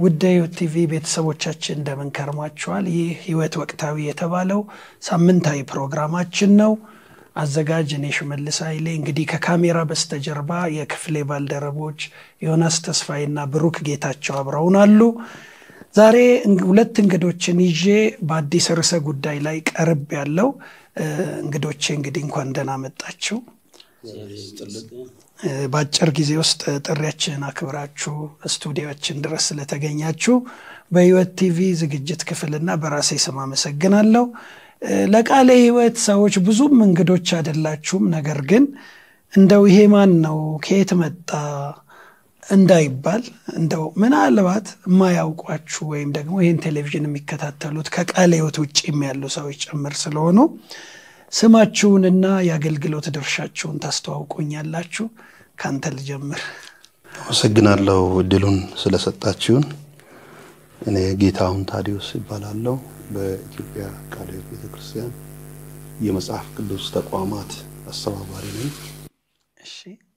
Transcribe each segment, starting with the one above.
ውድ ሕይወት ቲቪ ቤተሰቦቻችን እንደምን ከርሟችኋል? ይህ ሕይወት ወቅታዊ የተባለው ሳምንታዊ ፕሮግራማችን ነው። አዘጋጅ እኔ ሽመልስ ኃይሌ። እንግዲህ ከካሜራ በስተጀርባ የክፍሌ ባልደረቦች ዮናስ ተስፋዬና ብሩክ ጌታቸው አብረውናሉ። ዛሬ ሁለት እንግዶችን ይዤ በአዲስ ርዕሰ ጉዳይ ላይ ቀርብ ያለው እንግዶቼ እንግዲህ እንኳን ደህና መጣችሁ። በአጭር ጊዜ ውስጥ ጥሪያችንን አክብራችሁ ስቱዲዮችን ድረስ ስለተገኛችሁ በሕይወት ቲቪ ዝግጅት ክፍልና በራሴ ስም አመሰግናለሁ። ለቃለ ሕይወት ሰዎች ብዙም እንግዶች አይደላችሁም። ነገር ግን እንደው ይሄ ማን ነው ከየት መጣ እንዳይባል እንደው ምናልባት የማያውቋችሁ ወይም ደግሞ ይህን ቴሌቪዥን የሚከታተሉት ከቃለ ሕይወት ውጭም ያሉ ሰዎች ጭምር ስለሆኑ ስማችሁንና የአገልግሎት ድርሻችሁን ታስተዋውቁኛላችሁ። ከአንተ ልጀምር። አመሰግናለሁ እድሉን ስለሰጣችሁን። እኔ ጌታሁን ታዲዮስ ይባላለሁ። በኢትዮጵያ ቃለ ሕይወት ቤተክርስቲያን የመጽሐፍ ቅዱስ ተቋማት አስተባባሪ ነኝ። እሺ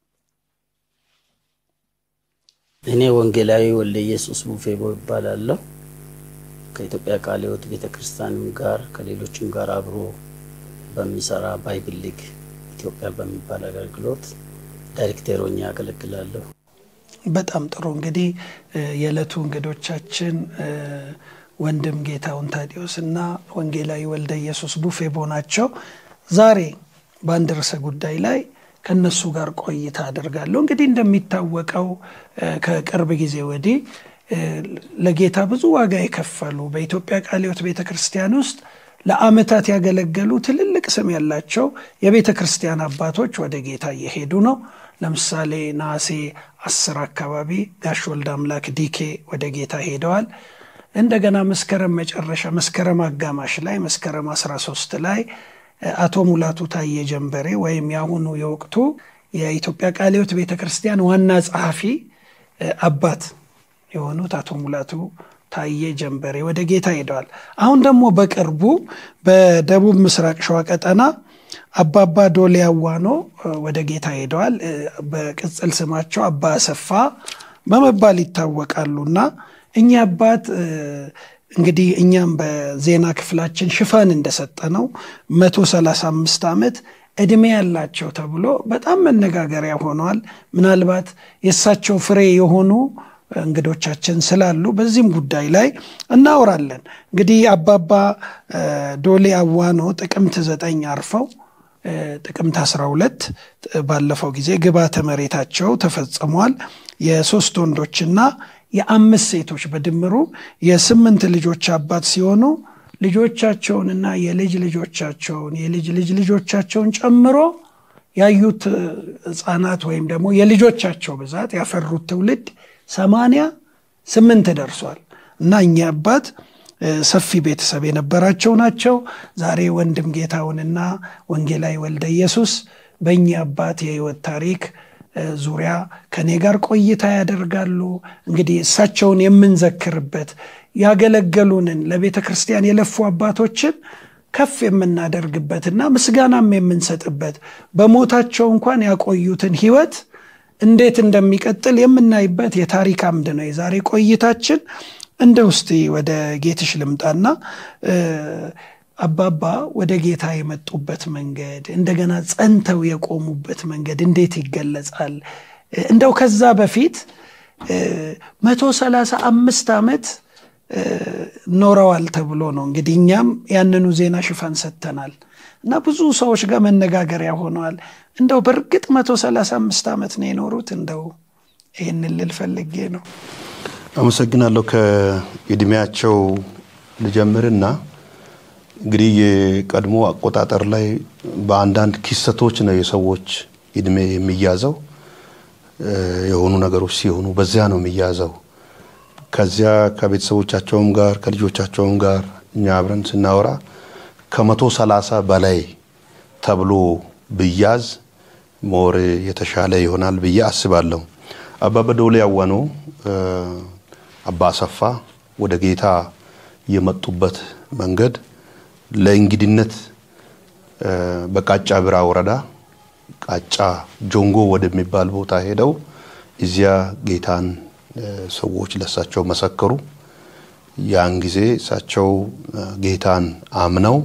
እኔ ወንጌላዊ ወልደ ኢየሱስ ቡፌቦ ይባላለሁ። ከኢትዮጵያ ቃለ ሕይወት ቤተክርስቲያንም ጋር ከሌሎችም ጋር አብሮ በሚሰራ ባይብል ሊግ ኢትዮጵያ በሚባል አገልግሎት ዳይሬክተር ሆኜ ያገለግላለሁ። በጣም ጥሩ። እንግዲህ የዕለቱ እንግዶቻችን ወንድም ጌታሁን ታዲዮስ እና ወንጌላዊ ወልደ ኢየሱስ ቡፌቦ ናቸው። ዛሬ በአንድ ርዕሰ ጉዳይ ላይ ከነሱ ጋር ቆይታ አደርጋለሁ። እንግዲህ እንደሚታወቀው ከቅርብ ጊዜ ወዲህ ለጌታ ብዙ ዋጋ የከፈሉ በኢትዮጵያ ቃለ ሕይወት ቤተ ክርስቲያን ውስጥ ለዓመታት ያገለገሉ ትልልቅ ስም ያላቸው የቤተ ክርስቲያን አባቶች ወደ ጌታ እየሄዱ ነው። ለምሳሌ ነሐሴ አስር አካባቢ ጋሽ ወልደ አምላክ ዲኬ ወደ ጌታ ሄደዋል። እንደገና መስከረም መጨረሻ መስከረም አጋማሽ ላይ መስከረም 13 ላይ አቶ ሙላቱ ታዬ ጀንበሬ ወይም የአሁኑ የወቅቱ የኢትዮጵያ ቃለ ሕይወት ቤተ ክርስቲያን ዋና ጸሐፊ አባት የሆኑት አቶ ሙላቱ ታዬ ጀንበሬ ወደ ጌታ ሄደዋል። አሁን ደግሞ በቅርቡ በደቡብ ምስራቅ ሸዋ ቀጠና አባባ ዶሌ አዋኖ ወደ ጌታ ሄደዋል። በቅጽል ስማቸው አባ አሰፋ በመባል ይታወቃሉና እኚህ አባት እንግዲህ እኛም በዜና ክፍላችን ሽፋን እንደሰጠ ነው መቶ ሰላሳ አምስት ዓመት ዕድሜ ያላቸው ተብሎ በጣም መነጋገሪያ ሆነዋል። ምናልባት የእሳቸው ፍሬ የሆኑ እንግዶቻችን ስላሉ በዚህም ጉዳይ ላይ እናወራለን። እንግዲህ አባባ ዶሌ አዋኖ ጥቅምት ዘጠኝ አርፈው ጥቅምት 12 ባለፈው ጊዜ ግብዓተ መሬታቸው ተፈጽሟል። የሶስት ወንዶችና የአምስት ሴቶች በድምሩ የስምንት ልጆች አባት ሲሆኑ ልጆቻቸውንና የልጅ ልጆቻቸውን የልጅ ልጅ ልጆቻቸውን ጨምሮ ያዩት ሕፃናት ወይም ደግሞ የልጆቻቸው ብዛት ያፈሩት ትውልድ ሰማንያ ስምንት ደርሷል እና እኚህ አባት ሰፊ ቤተሰብ የነበራቸው ናቸው። ዛሬ ወንድም ጌታውንና ወንጌላዊ ወልደ ኢየሱስ በእኚህ አባት የሕይወት ታሪክ ዙሪያ ከኔ ጋር ቆይታ ያደርጋሉ። እንግዲህ እሳቸውን የምንዘክርበት ያገለገሉንን ለቤተ ክርስቲያን የለፉ አባቶችን ከፍ የምናደርግበትና ምስጋናም የምንሰጥበት በሞታቸው እንኳን ያቆዩትን ሕይወት እንዴት እንደሚቀጥል የምናይበት የታሪክ አምድ ነው የዛሬ ቆይታችን። እንደ ውስጥ ወደ ጌትሽ ልምጣና አባባ ወደ ጌታ የመጡበት መንገድ እንደገና ጸንተው የቆሙበት መንገድ እንዴት ይገለጻል? እንደው ከዛ በፊት መቶ ሰላሳ አምስት ዓመት ኖረዋል ተብሎ ነው እንግዲህ እኛም ያንኑ ዜና ሽፋን ሰጥተናል እና ብዙ ሰዎች ጋር መነጋገሪያ ሆነዋል። እንደው በእርግጥ መቶ ሰላሳ አምስት ዓመት ነው የኖሩት? እንደው ይህንን ልል ፈልጌ ነው። አመሰግናለሁ። ከእድሜያቸው ልጀምርና እንግዲህ የቀድሞ አቆጣጠር ላይ በአንዳንድ ኪስተቶች ነው የሰዎች እድሜ የሚያዘው። የሆኑ ነገሮች ሲሆኑ በዚያ ነው የሚያዘው። ከዚያ ከቤተሰቦቻቸውም ጋር ከልጆቻቸውም ጋር እኛ አብረን ስናወራ ከመቶ ሰላሳ በላይ ተብሎ ብያዝ ሞር የተሻለ ይሆናል ብዬ አስባለሁ። አባባ ዶሌ አዋኖ አባ አሰፋ ወደ ጌታ የመጡበት መንገድ ለእንግድነት በቃጫ ብራ ወረዳ ቃጫ ጆንጎ ወደሚባል ቦታ ሄደው እዚያ ጌታን ሰዎች ለእሳቸው መሰከሩ። ያን ጊዜ እሳቸው ጌታን አምነው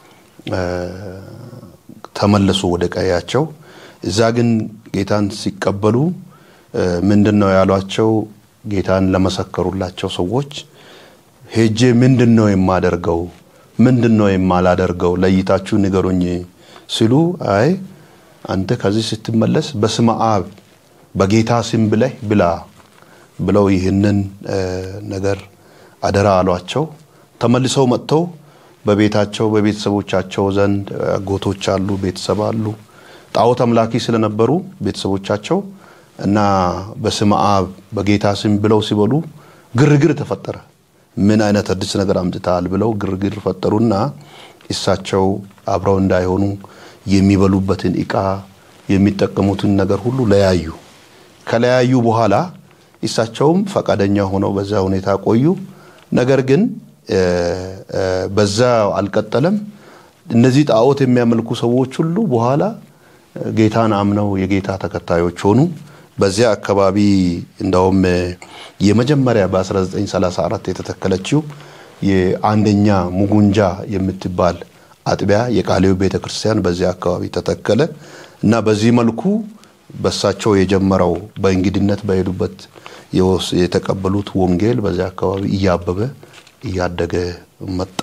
ተመለሱ ወደ ቀያቸው። እዛ ግን ጌታን ሲቀበሉ ምንድን ነው ያሏቸው? ጌታን ለመሰከሩላቸው ሰዎች ሄጄ ምንድን ነው የማደርገው? ምንድን ነው የማላደርገው? ለይታችሁ ንገሩኝ ሲሉ አይ አንተ ከዚህ ስትመለስ በስመ አብ በጌታ ስም ብለህ ብላ ብለው ይህንን ነገር አደራ አሏቸው። ተመልሰው መጥተው በቤታቸው በቤተሰቦቻቸው ዘንድ አጎቶች አሉ፣ ቤተሰብ አሉ። ጣዖት አምላኪ ስለነበሩ ቤተሰቦቻቸው እና በስመ አብ በጌታ ስም ብለው ሲበሉ ግርግር ተፈጠረ። ምን አይነት አዲስ ነገር አምጥተሃል ብለው ግርግር ፈጠሩና እሳቸው አብረው እንዳይሆኑ የሚበሉበትን እቃ የሚጠቀሙትን ነገር ሁሉ ለያዩ። ከለያዩ በኋላ እሳቸውም ፈቃደኛ ሆነው በዛ ሁኔታ ቆዩ። ነገር ግን በዛ አልቀጠለም። እነዚህ ጣዖት የሚያመልኩ ሰዎች ሁሉ በኋላ ጌታን አምነው የጌታ ተከታዮች ሆኑ። በዚያ አካባቢ እንደውም የመጀመሪያ በ1934 የተተከለችው የአንደኛ ሙጉንጃ የምትባል አጥቢያ የቃሌው ቤተ ክርስቲያን በዚያ አካባቢ ተተከለ እና በዚህ መልኩ በሳቸው የጀመረው በእንግድነት በሄዱበት የተቀበሉት ወንጌል በዚያ አካባቢ እያበበ እያደገ መጣ።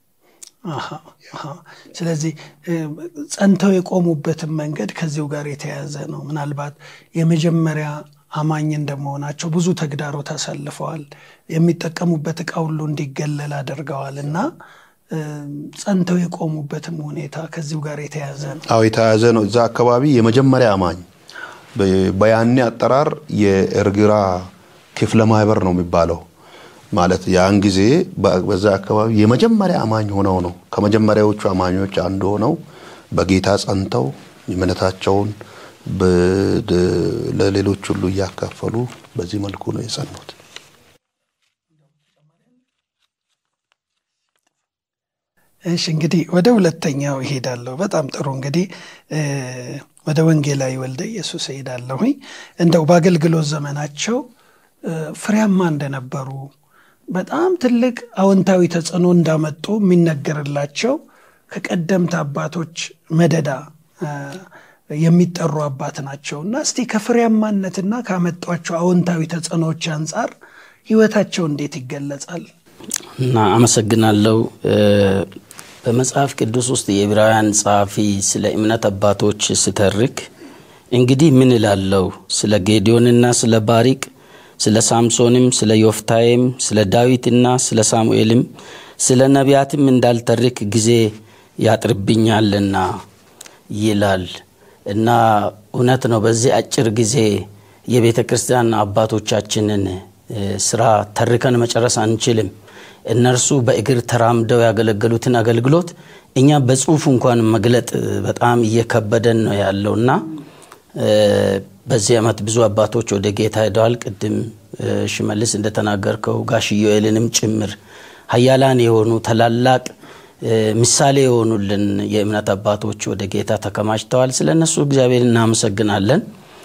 ስለዚህ ጸንተው የቆሙበትን መንገድ ከዚሁ ጋር የተያያዘ ነው። ምናልባት የመጀመሪያ አማኝ እንደመሆናቸው ብዙ ተግዳሮት አሳልፈዋል። የሚጠቀሙበት እቃ ሁሉ እንዲገለል አድርገዋል እና ጸንተው የቆሙበትም ሁኔታ ከዚሁ ጋር የተያያዘ ነው። አዎ የተያያዘ ነው። እዛ አካባቢ የመጀመሪያ አማኝ በያኔ አጠራር የእርግራ ክፍለ ማህበር ነው የሚባለው ማለት ያን ጊዜ በዛ አካባቢ የመጀመሪያ አማኝ ሆነው ነው ከመጀመሪያዎቹ አማኞች አንዱ ሆነው በጌታ ጸንተው እምነታቸውን ለሌሎች ሁሉ እያካፈሉ በዚህ መልኩ ነው የጸኑት። እሺ እንግዲህ ወደ ሁለተኛው ይሄዳለሁ። በጣም ጥሩ እንግዲህ ወደ ወንጌላዊ ወልደ ኢየሱስ እሄዳለሁኝ። እንደው በአገልግሎት ዘመናቸው ፍሬያማ እንደነበሩ በጣም ትልቅ አዎንታዊ ተጽዕኖ እንዳመጡ የሚነገርላቸው ከቀደምት አባቶች መደዳ የሚጠሩ አባት ናቸው እና እስቲ ከፍሬያማነትና ካመጧቸው አዎንታዊ ተጽዕኖዎች አንጻር ህይወታቸው እንዴት ይገለጻል? እና አመሰግናለሁ። በመጽሐፍ ቅዱስ ውስጥ የዕብራውያን ጸሐፊ ስለ እምነት አባቶች ስተርክ እንግዲህ ምን እላለሁ ስለ ጌዲዮንና ስለ ባሪቅ ስለ ሳምሶንም ስለ ዮፍታይም ስለ ዳዊትና ስለ ሳሙኤልም ስለ ነቢያትም እንዳልተርክ ጊዜ ያጥርብኛልና ይላል እና እውነት ነው። በዚህ አጭር ጊዜ የቤተ ክርስቲያን አባቶቻችንን ስራ ተርከን መጨረስ አንችልም። እነርሱ በእግር ተራምደው ያገለገሉትን አገልግሎት እኛ በጽሁፍ እንኳን መግለጥ በጣም እየከበደን ነው ያለውና በዚህ ዓመት ብዙ አባቶች ወደ ጌታ ሄደዋል። ቅድም ሽመልስ እንደተናገርከው ጋሽ ዮኤልንም ጭምር ሀያላን የሆኑ ታላላቅ ምሳሌ የሆኑልን የእምነት አባቶች ወደ ጌታ ተከማችተዋል። ስለ እነሱ እግዚአብሔር እናመሰግናለን።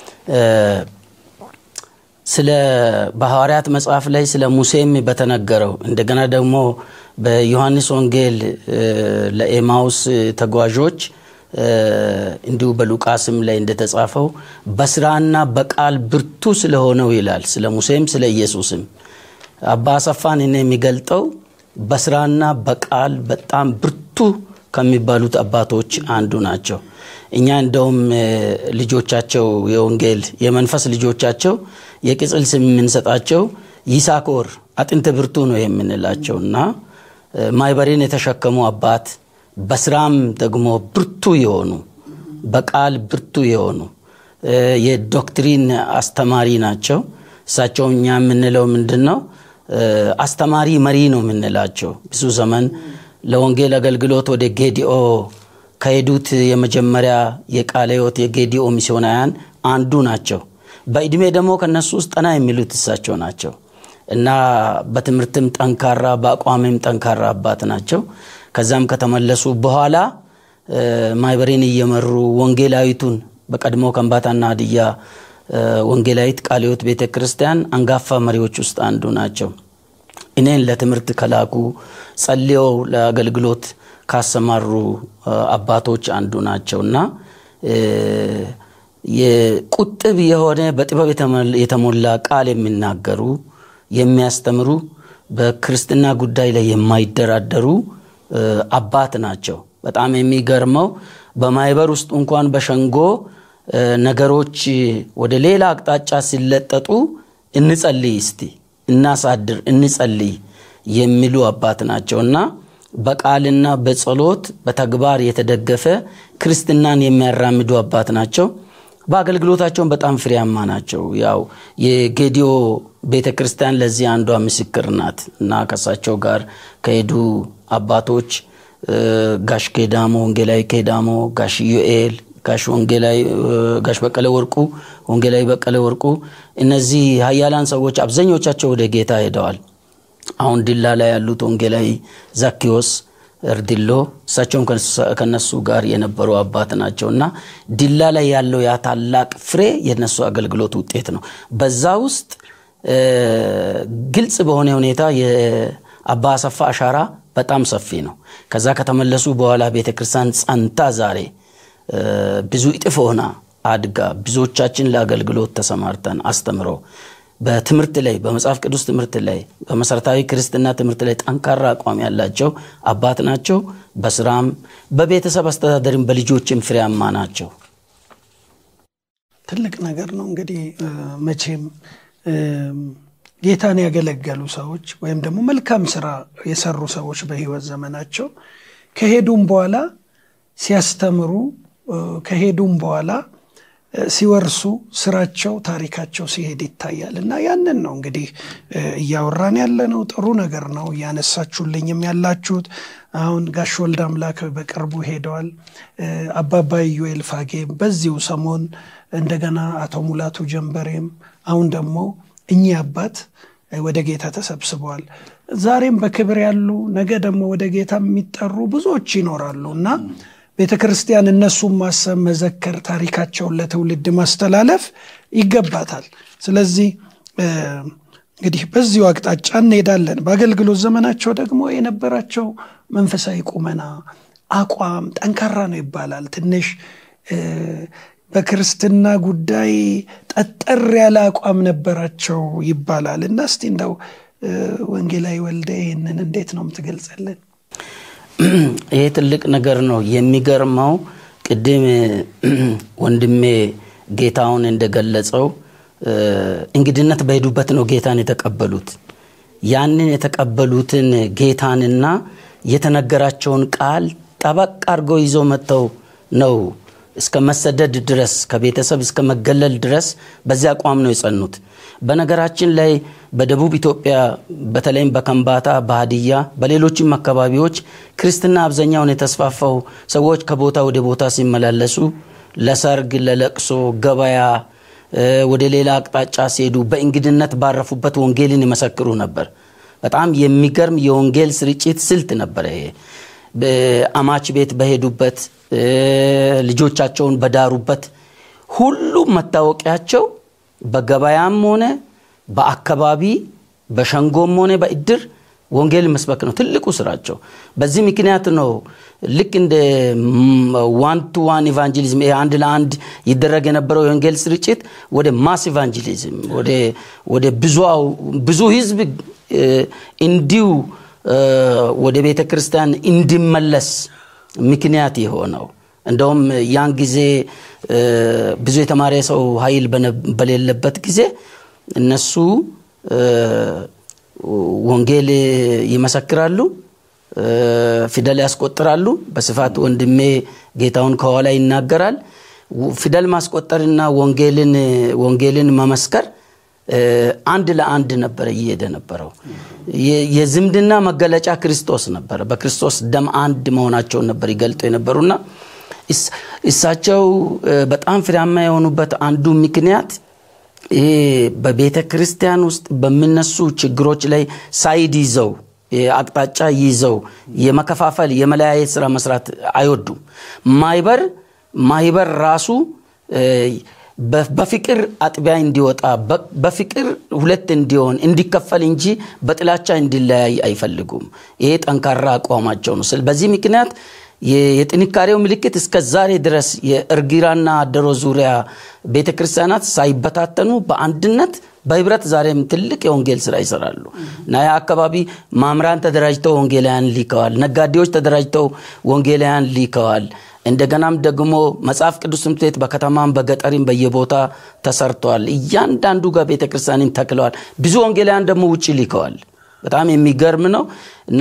ስለ በሐዋርያት መጽሐፍ ላይ ስለ ሙሴም በተነገረው እንደገና ደግሞ በዮሐንስ ወንጌል ለኤማውስ ተጓዦች እንዲሁ በሉቃስም ላይ እንደተጻፈው በስራና በቃል ብርቱ ስለሆነው ይላል። ስለ ሙሴም ስለ ኢየሱስም አባ አሰፋን እኔ የሚገልጠው በስራና በቃል በጣም ብርቱ ከሚባሉት አባቶች አንዱ ናቸው። እኛ እንደውም ልጆቻቸው የወንጌል የመንፈስ ልጆቻቸው የቅጽል ስም የምንሰጣቸው ይሳኮር አጥንተ ብርቱ ነው የምንላቸው እና ማይበሬን የተሸከሙ አባት በስራም ደግሞ ብርቱ የሆኑ በቃል ብርቱ የሆኑ የዶክትሪን አስተማሪ ናቸው። እሳቸው እኛ የምንለው ምንድን ነው? አስተማሪ መሪ ነው የምንላቸው። ብዙ ዘመን ለወንጌል አገልግሎት ወደ ጌዲኦ ከሄዱት የመጀመሪያ የቃለ ሕይወት የጌዲኦ ሚስዮናውያን አንዱ ናቸው። በእድሜ ደግሞ ከነሱ ውስጥ ጠና የሚሉት እሳቸው ናቸው እና በትምህርትም ጠንካራ በአቋምም ጠንካራ አባት ናቸው። ከዛም ከተመለሱ በኋላ ማይበሬን እየመሩ ወንጌላዊቱን በቀድሞ ከምባታና ሀዲያ ወንጌላዊት ቃለ ሕይወት ቤተ ክርስቲያን አንጋፋ መሪዎች ውስጥ አንዱ ናቸው። እኔን ለትምህርት ከላኩ ጸልየው ለአገልግሎት ካሰማሩ አባቶች አንዱ ናቸው እና የቁጥብ የሆነ በጥበብ የተሞላ ቃል የሚናገሩ የሚያስተምሩ በክርስትና ጉዳይ ላይ የማይደራደሩ አባት ናቸው። በጣም የሚገርመው በማህበር ውስጥ እንኳን በሸንጎ ነገሮች ወደ ሌላ አቅጣጫ ሲለጠጡ እንጸልይ እስቲ እናሳድር እንጸልይ የሚሉ አባት ናቸው እና በቃልና በጸሎት በተግባር የተደገፈ ክርስትናን የሚያራምዱ አባት ናቸው። በአገልግሎታቸውን በጣም ፍሬያማ ናቸው። ያው የጌዲዮ ቤተ ክርስቲያን ለዚህ አንዷ ምስክር ናት እና ከሳቸው ጋር ከሄዱ አባቶች ጋሽ ኬዳሞ ወንጌላዊ ኬዳሞ፣ ጋሽ ዩኤል፣ ጋሽ ወንጌላዊ ጋሽ በቀለ ወርቁ፣ ወንጌላዊ በቀለ ወርቁ እነዚህ ሀያላን ሰዎች አብዛኞቻቸው ወደ ጌታ ሄደዋል። አሁን ዲላ ላይ ያሉት ወንጌላዊ ዛኪዎስ እርድሎ እሳቸውም ከነሱ ጋር የነበሩ አባት ናቸው እና ዲላ ላይ ያለው ያ ታላቅ ፍሬ የነሱ አገልግሎት ውጤት ነው። በዛ ውስጥ ግልጽ በሆነ ሁኔታ የአባ አሰፋ አሻራ በጣም ሰፊ ነው። ከዛ ከተመለሱ በኋላ ቤተ ክርስቲያን ጸንታ ዛሬ ብዙ እጥፍ ሆና አድጋ ብዙዎቻችን ለአገልግሎት ተሰማርተን አስተምረው በትምህርት ላይ በመጽሐፍ ቅዱስ ትምህርት ላይ በመሰረታዊ ክርስትና ትምህርት ላይ ጠንካራ አቋም ያላቸው አባት ናቸው። በስራም በቤተሰብ አስተዳደርም በልጆችም ፍሬያማ ናቸው። ትልቅ ነገር ነው እንግዲህ መቼም ጌታን ያገለገሉ ሰዎች ወይም ደግሞ መልካም ስራ የሰሩ ሰዎች በህይወት ዘመናቸው ከሄዱም በኋላ ሲያስተምሩ ከሄዱም በኋላ ሲወርሱ ስራቸው ታሪካቸው ሲሄድ ይታያል እና ያንን ነው እንግዲህ እያወራን ያለ ነው። ጥሩ ነገር ነው እያነሳችሁልኝም ያላችሁት። አሁን ጋሽ ወልድ አምላክ በቅርቡ ሄደዋል። አባባ ዩኤል ፋጌም በዚሁ ሰሞን እንደገና አቶ ሙላቱ ጀንበሬም አሁን ደግሞ እኚህ አባት ወደ ጌታ ተሰብስበዋል። ዛሬም በክብር ያሉ ነገ ደግሞ ወደ ጌታ የሚጠሩ ብዙዎች ይኖራሉ እና ቤተ ክርስቲያን እነሱን ማሰብ፣ መዘከር፣ ታሪካቸውን ለትውልድ ማስተላለፍ ይገባታል። ስለዚህ እንግዲህ በዚሁ አቅጣጫ እንሄዳለን። በአገልግሎት ዘመናቸው ደግሞ የነበራቸው መንፈሳዊ ቁመና፣ አቋም ጠንካራ ነው ይባላል። ትንሽ በክርስትና ጉዳይ ጠጠር ያለ አቋም ነበራቸው ይባላል እና እስቲ እንደው ወንጌላዊ ወልደ ይህንን እንዴት ነው የምትገልጸልን? ይሄ ትልቅ ነገር ነው። የሚገርመው ቅድም ወንድሜ ጌታውን እንደገለጸው እንግድነት በሄዱበት ነው ጌታን የተቀበሉት። ያንን የተቀበሉትን ጌታንና የተነገራቸውን ቃል ጠበቅ አድርገው ይዘው መጥተው ነው እስከ መሰደድ ድረስ ከቤተሰብ እስከ መገለል ድረስ በዚያ አቋም ነው የጸኑት። በነገራችን ላይ በደቡብ ኢትዮጵያ በተለይም በከምባታ፣ በሀዲያ፣ በሌሎችም አካባቢዎች ክርስትና አብዛኛውን የተስፋፋው ሰዎች ከቦታ ወደ ቦታ ሲመላለሱ ለሰርግ፣ ለለቅሶ፣ ገበያ፣ ወደ ሌላ አቅጣጫ ሲሄዱ በእንግድነት ባረፉበት ወንጌልን ይመሰክሩ ነበር። በጣም የሚገርም የወንጌል ስርጭት ስልት ነበረ ይሄ። በአማች ቤት በሄዱበት ልጆቻቸውን በዳሩበት ሁሉም መታወቂያቸው በገበያም ሆነ በአካባቢ በሸንጎም ሆነ በእድር ወንጌል መስበክ ነው ትልቁ ስራቸው። በዚህ ምክንያት ነው ልክ እንደ ዋን ቱ ዋን ኢቫንጀሊዝም አንድ ለአንድ ይደረግ የነበረው የወንጌል ስርጭት ወደ ማስ ኢቫንጀሊዝም ወደ ብዙ ህዝብ እንዲሁ ወደ ቤተ ክርስቲያን እንዲመለስ ምክንያት የሆነው እንደውም ያን ጊዜ ብዙ የተማረ ሰው ኃይል በሌለበት ጊዜ እነሱ ወንጌል ይመሰክራሉ፣ ፊደል ያስቆጥራሉ። በስፋት ወንድሜ ጌታውን ከኋላ ይናገራል። ፊደል ማስቆጠርና ወንጌልን ወንጌልን መመስከር አንድ ለአንድ ነበረ እየሄደ ነበረው። የዝምድና መገለጫ ክርስቶስ ነበረ። በክርስቶስ ደም አንድ መሆናቸውን ነበር ይገልጡ የነበሩና እሳቸው በጣም ፍሬያማ የሆኑበት አንዱ ምክንያት ይሄ በቤተ ክርስቲያን ውስጥ በሚነሱ ችግሮች ላይ ሳይድ ይዘው አቅጣጫ ይዘው የመከፋፈል የመለያየት ስራ መስራት አይወዱም። ማይበር ማይበር ራሱ በፍቅር አጥቢያ እንዲወጣ በፍቅር ሁለት እንዲሆን እንዲከፈል እንጂ በጥላቻ እንዲለያይ አይፈልጉም። ይሄ ጠንካራ አቋማቸው ነው። በዚህ ምክንያት የጥንካሬው ምልክት እስከ ዛሬ ድረስ የእርጊራና አደሮ ዙሪያ ቤተ ክርስቲያናት ሳይበታተኑ በአንድነት በህብረት ዛሬም ትልቅ የወንጌል ስራ ይሰራሉ እና ያ አካባቢ ማምራን ተደራጅተው ወንጌላውያን ሊከዋል። ነጋዴዎች ተደራጅተው ወንጌላውያን ሊከዋል። እንደገናም ደግሞ መጽሐፍ ቅዱስ ትምህርት ቤት በከተማም በገጠሪም በየቦታ ተሰርተዋል። እያንዳንዱ ጋር ቤተ ክርስቲያንን ተክለዋል። ብዙ ወንጌላውያን ደግሞ ውጭ ሊከዋል። በጣም የሚገርም ነው እና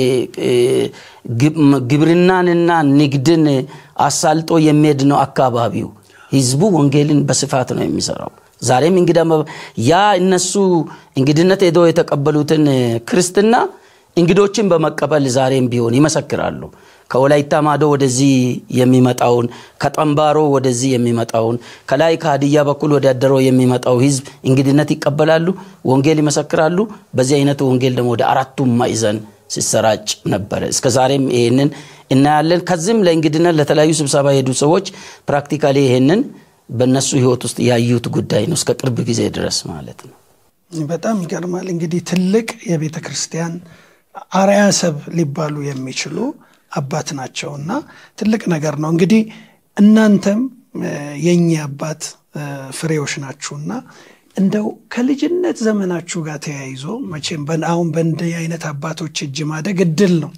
ግብርናንና ንግድን አሳልጦ የሚሄድ ነው አካባቢው። ህዝቡ ወንጌልን በስፋት ነው የሚሰራው። ዛሬም እንግዳ ያ እነሱ እንግድነት ሄደው የተቀበሉትን ክርስትና እንግዶችን በመቀበል ዛሬም ቢሆን ይመሰክራሉ። ከወላይታ ማዶ ወደዚህ የሚመጣውን ከጠንባሮ ወደዚህ የሚመጣውን ከላይ ከሀዲያ በኩል ወደ አደሮ የሚመጣው ህዝብ እንግድነት ይቀበላሉ፣ ወንጌል ይመሰክራሉ። በዚህ አይነት ወንጌል ደግሞ ወደ አራቱም ማዕዘን ሲሰራጭ ነበረ። እስከ ዛሬም ይህንን እናያለን። ከዚህም ለእንግድነት ለተለያዩ ስብሰባ የሄዱ ሰዎች ፕራክቲካሊ ይህንን በእነሱ ህይወት ውስጥ ያዩት ጉዳይ ነው፣ እስከ ቅርብ ጊዜ ድረስ ማለት ነው። በጣም ይገርማል። እንግዲህ ትልቅ የቤተ ክርስቲያን አርአያ ሰብ ሊባሉ የሚችሉ አባት ናቸው እና ትልቅ ነገር ነው። እንግዲህ እናንተም የእኚህ አባት ፍሬዎች ናችሁና እንደው ከልጅነት ዘመናችሁ ጋር ተያይዞ መቼም አሁን በእንዲህ አይነት አባቶች እጅ ማደግ እድል ነው።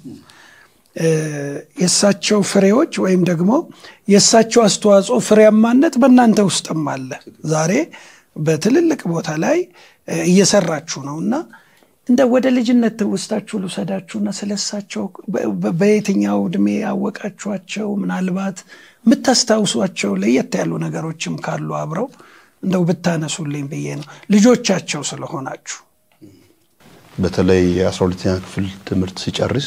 የእሳቸው ፍሬዎች ወይም ደግሞ የእሳቸው አስተዋጽኦ ፍሬያማነት በእናንተ ውስጥም አለ። ዛሬ በትልልቅ ቦታ ላይ እየሰራችሁ ነው እና እንደ ወደ ልጅነት ትውስታችሁ ልውሰዳችሁና ስለሳቸው በየትኛው እድሜ ያወቃችኋቸው ምናልባት የምታስታውሷቸው ለየት ያሉ ነገሮችም ካሉ አብረው እንደው ብታነሱልኝ ብዬ ነው ልጆቻቸው ስለሆናችሁ። በተለይ የአስራ ሁለተኛ ክፍል ትምህርት ሲጨርስ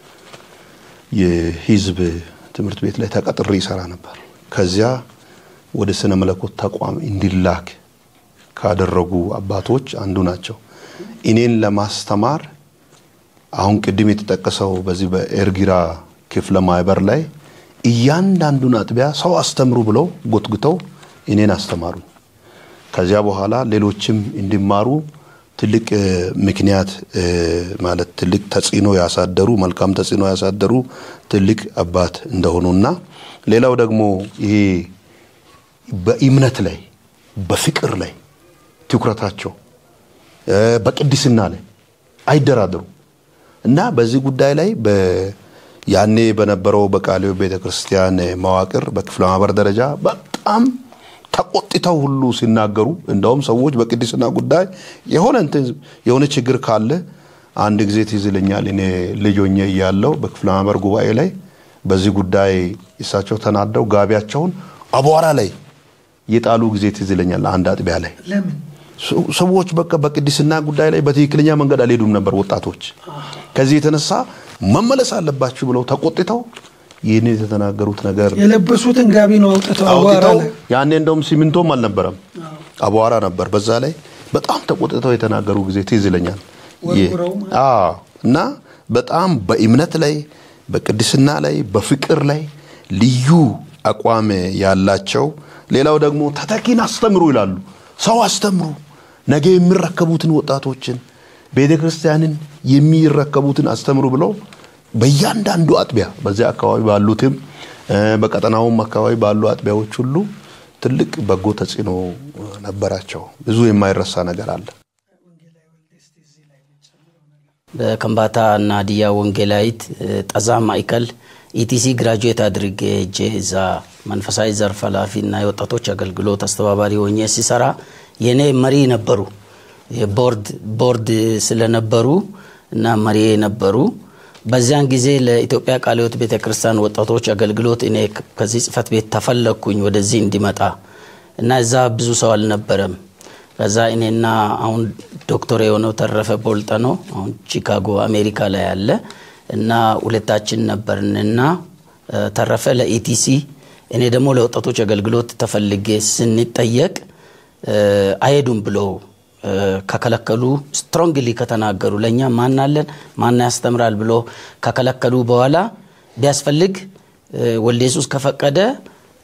የህዝብ ትምህርት ቤት ላይ ተቀጥሬ ይሰራ ነበር። ከዚያ ወደ ስነ መለኮት ተቋም እንዲላክ ካደረጉ አባቶች አንዱ ናቸው። እኔን ለማስተማር አሁን ቅድም የተጠቀሰው በዚህ በኤርጊራ ክፍለ ማህበር ላይ እያንዳንዱን አጥቢያ ሰው አስተምሩ ብለው ጎትጉተው እኔን አስተማሩኝ። ከዚያ በኋላ ሌሎችም እንዲማሩ ትልቅ ምክንያት ማለት ትልቅ ተጽዕኖ ያሳደሩ መልካም ተጽዕኖ ያሳደሩ ትልቅ አባት እንደሆኑና ሌላው ደግሞ ይሄ በእምነት ላይ በፍቅር ላይ ትኩረታቸው በቅድስና ላይ አይደራደሩ እና በዚህ ጉዳይ ላይ ያኔ በነበረው በቃሊዮ ቤተ ክርስቲያን መዋቅር በክፍለ ማህበር ደረጃ በጣም ተቆጥተው ሁሉ ሲናገሩ እንደውም ሰዎች በቅድስና ጉዳይ የሆነ እንትን የሆነ ችግር ካለ አንድ ጊዜ ትዝ ይለኛል። እኔ ልጅ ሆኜ እያለሁ በክፍለ ማህበር ጉባኤ ላይ በዚህ ጉዳይ እሳቸው ተናደው ጋቢያቸውን አቧራ ላይ የጣሉ ጊዜ ትዝ ይለኛል። አንድ አጥቢያ ላይ ሰዎች በቃ በቅድስና ጉዳይ ላይ በትክክለኛ መንገድ አልሄዱም ነበር ወጣቶች። ከዚህ የተነሳ መመለስ አለባችሁ ብለው ተቆጥተው ይህን የተናገሩት ነገር የለበሱትን ጋቢ ነው አውጥተው አቧራ አውጥተው ላይ ያኔ እንደውም ሲሚንቶም አልነበረም አቧራ ነበር። በዛ ላይ በጣም ተቆጥተው የተናገሩ ጊዜ ትዝ ይለኛል። ወርውረው አዎ እና በጣም በእምነት ላይ በቅድስና ላይ በፍቅር ላይ ልዩ አቋም ያላቸው ሌላው ደግሞ ተተኪን አስተምሩ ይላሉ። ሰው አስተምሩ፣ ነገ የሚረከቡትን ወጣቶችን ቤተ ክርስቲያንን የሚረከቡትን አስተምሩ ብለው በእያንዳንዱ አጥቢያ በዚያ አካባቢ ባሉትም በቀጠናውም አካባቢ ባሉ አጥቢያዎች ሁሉ ትልቅ በጎ ተጽዕኖ ነበራቸው። ብዙ የማይረሳ ነገር አለ። በከምባታ እና ሀዲያ ወንጌላዊት ጠዛ ማዕከል ኢቲሲ ግራጁዌት አድርጌ ሄጄ እዛ መንፈሳዊ ዘርፍ ኃላፊ እና የወጣቶች አገልግሎት አስተባባሪ ሆኜ ሲሰራ የኔ መሪ ነበሩ። ቦርድ ስለነበሩ እና መሪ ነበሩ። በዚያን ጊዜ ለኢትዮጵያ ቃለ ሕይወት ቤተ ክርስቲያን ወጣቶች አገልግሎት እኔ ከዚህ ጽህፈት ቤት ተፈለግኩኝ ወደዚህ እንዲመጣ እና እዛ ብዙ ሰው አልነበረም። ከዛ እኔና አሁን ዶክተር የሆነው ተረፈ ቦልጠ ነው አሁን ቺካጎ አሜሪካ ላይ ያለ እና ሁለታችን ነበርንና ተረፈ ለኢቲሲ እኔ ደግሞ ለወጣቶች አገልግሎት ተፈልጌ ስንጠየቅ አይሄዱም ብለው ከከለከሉ ስትሮንግሊ ከተናገሩ ለእኛ ማናለን ማና ያስተምራል ብሎ ከከለከሉ በኋላ ቢያስፈልግ ወልደ ኢየሱስ ከፈቀደ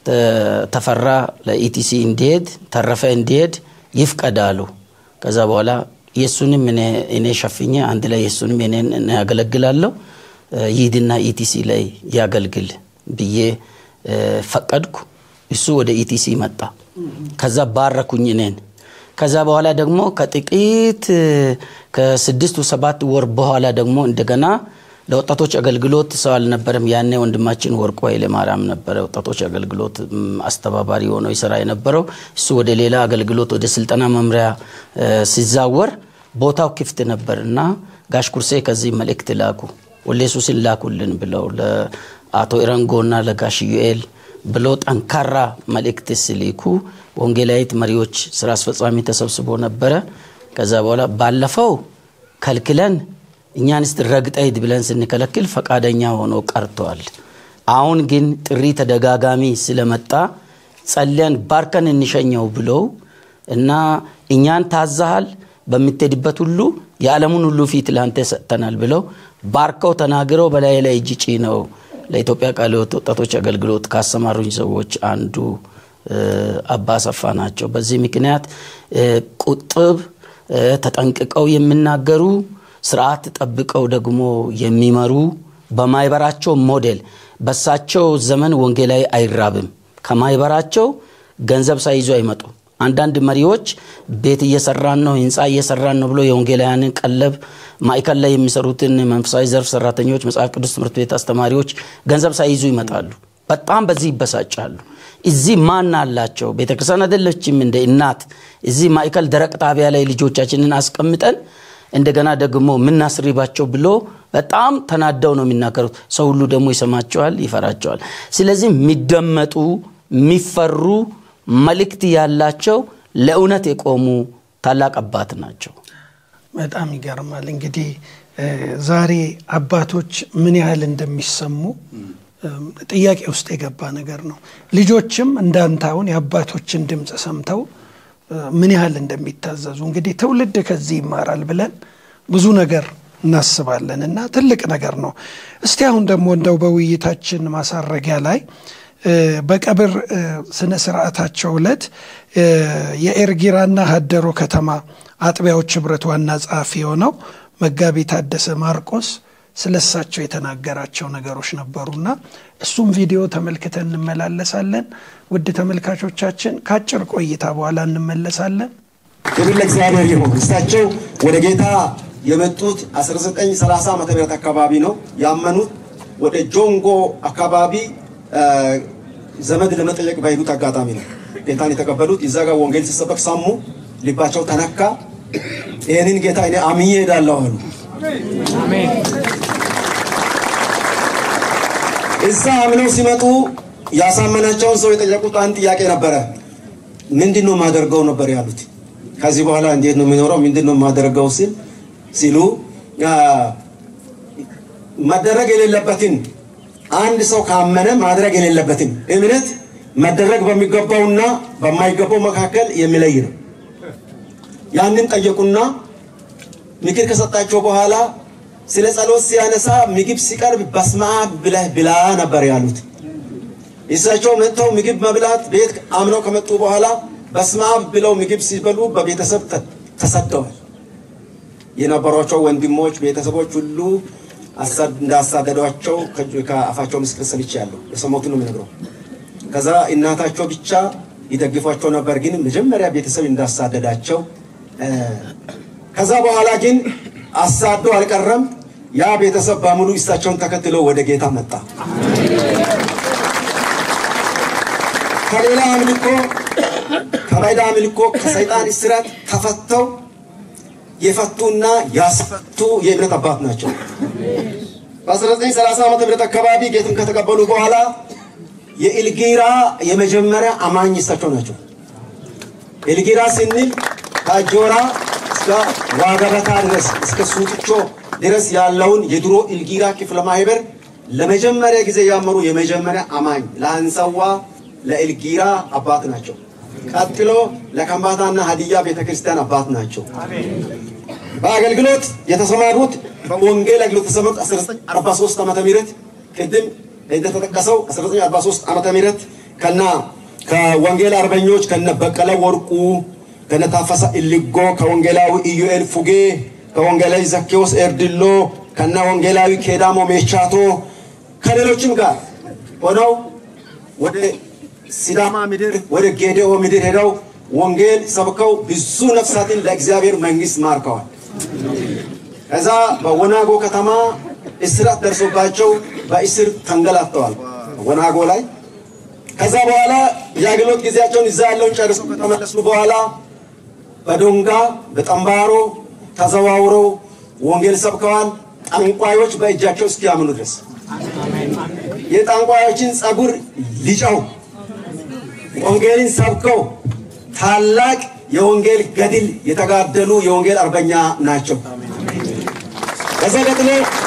ተፈራ ለኢቲሲ እንዲሄድ ተረፈ እንዲሄድ ይፍቀዳሉ። ከዛ በኋላ የእሱንም እኔ ሸፍኜ አንድ ላይ የእሱንም እኔን ያገለግላለሁ ይሂድና ኢቲሲ ላይ ያገልግል ብዬ ፈቀድኩ። እሱ ወደ ኢቲሲ መጣ። ከዛ ባረኩኝ እኔን። ከዛ በኋላ ደግሞ ከጥቂት ከስድስቱ ሰባት ወር በኋላ ደግሞ እንደገና ለወጣቶች አገልግሎት ሰው አልነበረም። ያኔ ወንድማችን ወርቁ ኃይለ ማርያም ነበረ ወጣቶች አገልግሎት አስተባባሪ ሆኖ ይሰራ የነበረው። እሱ ወደ ሌላ አገልግሎት ወደ ስልጠና መምሪያ ሲዛወር ቦታው ክፍት ነበር እና ጋሽ ኩርሴ ከዚህ መልእክት ላኩ ወሌሱስን ላኩልን ብለው ለአቶ ኢረንጎና ለጋሽ ዩኤል ብሎ ጠንካራ መልእክት ሲልኩ ወንጌላዊት መሪዎች ስራ አስፈጻሚ ተሰብስቦ ነበረ። ከዛ በኋላ ባለፈው ከልክለን እኛን ስ ረግጠ ሂድ ብለን ስንከለክል ፈቃደኛ ሆኖ ቀርተዋል። አሁን ግን ጥሪ ተደጋጋሚ ስለመጣ ጸልያን ባርከን እንሸኘው ብለው እና እኛን ታዛሃል በምትሄድበት ሁሉ የዓለሙን ሁሉ ፊት ለአንተ ሰጥተናል ብለው ባርከው ተናግረው በላይ ላይ እጅ ጭነው ለኢትዮጵያ ቃለ ሕይወት ወጣቶች አገልግሎት ካሰማሩኝ ሰዎች አንዱ አባ አሰፋ ናቸው። በዚህ ምክንያት ቁጥብ ተጠንቅቀው የሚናገሩ ስርዓት ጠብቀው ደግሞ የሚመሩ በማይበራቸው ሞዴል በሳቸው ዘመን ወንጌላዊ አይራብም። ከማይበራቸው ገንዘብ ሳይዙ አይመጡ። አንዳንድ መሪዎች ቤት እየሰራን ነው፣ ህንፃ እየሰራን ነው ብሎ የወንጌላውያንን ቀለብ ማዕከል ላይ የሚሰሩትን መንፈሳዊ ዘርፍ ሰራተኞች፣ መጽሐፍ ቅዱስ ትምህርት ቤት አስተማሪዎች ገንዘብ ሳይይዙ ይመጣሉ። በጣም በዚህ ይበሳጫሉ። እዚህ ማን አላቸው? ቤተክርስቲያን አይደለችም እንደ እናት እዚህ ማዕከል ደረቅ ጣቢያ ላይ ልጆቻችንን አስቀምጠን እንደገና ደግሞ የምናስሪባቸው ብሎ በጣም ተናደው ነው የሚናገሩት። ሰው ሁሉ ደግሞ ይሰማቸዋል፣ ይፈራቸዋል። ስለዚህ የሚደመጡ የሚፈሩ መልእክት ያላቸው ለእውነት የቆሙ ታላቅ አባት ናቸው። በጣም ይገርማል። እንግዲህ ዛሬ አባቶች ምን ያህል እንደሚሰሙ ጥያቄ ውስጥ የገባ ነገር ነው። ልጆችም እንዳንተ አሁን የአባቶችን ድምፅ ሰምተው ምን ያህል እንደሚታዘዙ እንግዲህ ትውልድ ከዚህ ይማራል ብለን ብዙ ነገር እናስባለን እና ትልቅ ነገር ነው። እስቲ አሁን ደግሞ እንደው በውይይታችን ማሳረጊያ ላይ በቀብር ስነ ስርዓታቸው ዕለት የኤርጊራና ሀደሮ ከተማ አጥቢያዎች ህብረት ዋና ጸሐፊ የሆነው መጋቢ ታደሰ ማርቆስ ስለሳቸው የተናገራቸው ነገሮች ነበሩና እሱም ቪዲዮ ተመልክተን እንመላለሳለን። ውድ ተመልካቾቻችን ከአጭር ቆይታ በኋላ እንመለሳለን። ክብር ለእግዚአብሔር ይሁን። እሳቸው ወደ ጌታ የመጡት 1930 ዓመተ ምህረት አካባቢ ነው ያመኑት። ወደ ጆንጎ አካባቢ ዘመድ ለመጠየቅ በሄዱት አጋጣሚ ነው ጌታን የተቀበሉት። እዛ ጋር ወንጌል ሲሰበክ ሰሙ፣ ልባቸው ተነካ። ይህንን ጌታ እኔ አምኜ ሄዳለሁ አሉ። እዛ አምነው ሲመጡ ያሳመናቸውን ሰው የጠየቁት አንድ ጥያቄ ነበረ። ምንድን ነው የማደርገው ነበር ያሉት። ከዚህ በኋላ እንዴት ነው የሚኖረው? ምንድን ነው የማደርገው ሲል ሲሉ መደረግ የሌለበትን አንድ ሰው ካመነ ማድረግ የሌለበትን እምነት መደረግ በሚገባውና በማይገባው መካከል የሚለይ ነው። ያንን ጠየቁና ምክር ከሰጣቸው በኋላ ስለ ጸሎት ሲያነሳ ምግብ ሲቀርብ በስመ አብ ብለህ ብላ ነበር ያሉት። እሳቸው መጥተው ምግብ መብላት ቤት አምነው ከመጡ በኋላ በስመ አብ ብለው ምግብ ሲበሉ በቤተሰብ ተሰደዋል። የነበሯቸው ወንድሞች፣ ቤተሰቦች ሁሉ እንዳሳደዷቸው ከአፋቸው ምስክር ሰምቻለሁ። የሰሞቱን ነው የምነግረው። ከዛ እናታቸው ብቻ ይደግፏቸው ነበር፣ ግን መጀመሪያ ቤተሰብ እንዳሳደዳቸው ከዛ በኋላ ግን አሳዶ አልቀረም። ያ ቤተሰብ በሙሉ እሳቸውን ተከትሎ ወደ ጌታ መጣ። ከሌላ አምልኮ ከባዕድ አምልኮ ከሰይጣን እስራት ተፈተው የፈቱና ያስፈቱ የእምነት አባት ናቸው። በ1930 ዓመተ ምህረት አካባቢ ጌትን ከተቀበሉ በኋላ የኢልጊራ የመጀመሪያ አማኝ እሳቸው ናቸው። ኢልጊራ ስንል ከጆራ እስከ ዋገበታ ድረስ እስከ ሱጥቾ ድረስ ያለውን የድሮ ኢልጊራ ክፍለ ማህበር ለመጀመሪያ ጊዜ ያመሩ የመጀመሪያ አማኝ ለአንሰዋ ለኢልጊራ አባት ናቸው። ቀጥሎ ለከምባታና ሀዲያ ቤተክርስቲያን አባት ናቸው። በአገልግሎት የተሰማሩት በወንጌል አገልግሎት የተሰማሩት 1943 ዓመተ ምህረት ቅድም እንደተጠቀሰው 1943 ዓመተ ምህረት ከና ከወንጌል አርበኞች ከነ በቀለ ወርቁ ከነ ታፈሳ ኢልጎ ከወንጌላዊ ኢዩኤል ፉጌ ከወንጌላዊ ዘኬዎስ ኤርድሎ ከነ ወንጌላዊ ኬዳሞ ሜቻቶ ከሌሎችም ጋር ሆነው ወደ ሲዳማ ምድር ወደ ጌዴኦ ምድር ሄደው ወንጌል ሰብከው ብዙ ነፍሳትን ለእግዚአብሔር መንግስት ማርከዋል። ከዛ በወናጎ ከተማ እስራት ደርሶባቸው በእስር ተንገላተዋል። ወናጎ ላይ ከዛ በኋላ የአገልግሎት ጊዜያቸውን እዛ ያለውን ጨርሰው ከተመለሱ በኋላ በዶንጋ በጠምባሮ ተዘዋውረው ወንጌል ሰብከዋል። ጠንቋዮች በእጃቸው እስኪያምኑ ድረስ የጠንቋዮችን ጸጉር ሊጨው ወንጌልን ሰብከው ታላቅ የወንጌል ገድል የተጋደሉ የወንጌል አርበኛ ናቸው። ከዛ ቀጥሎ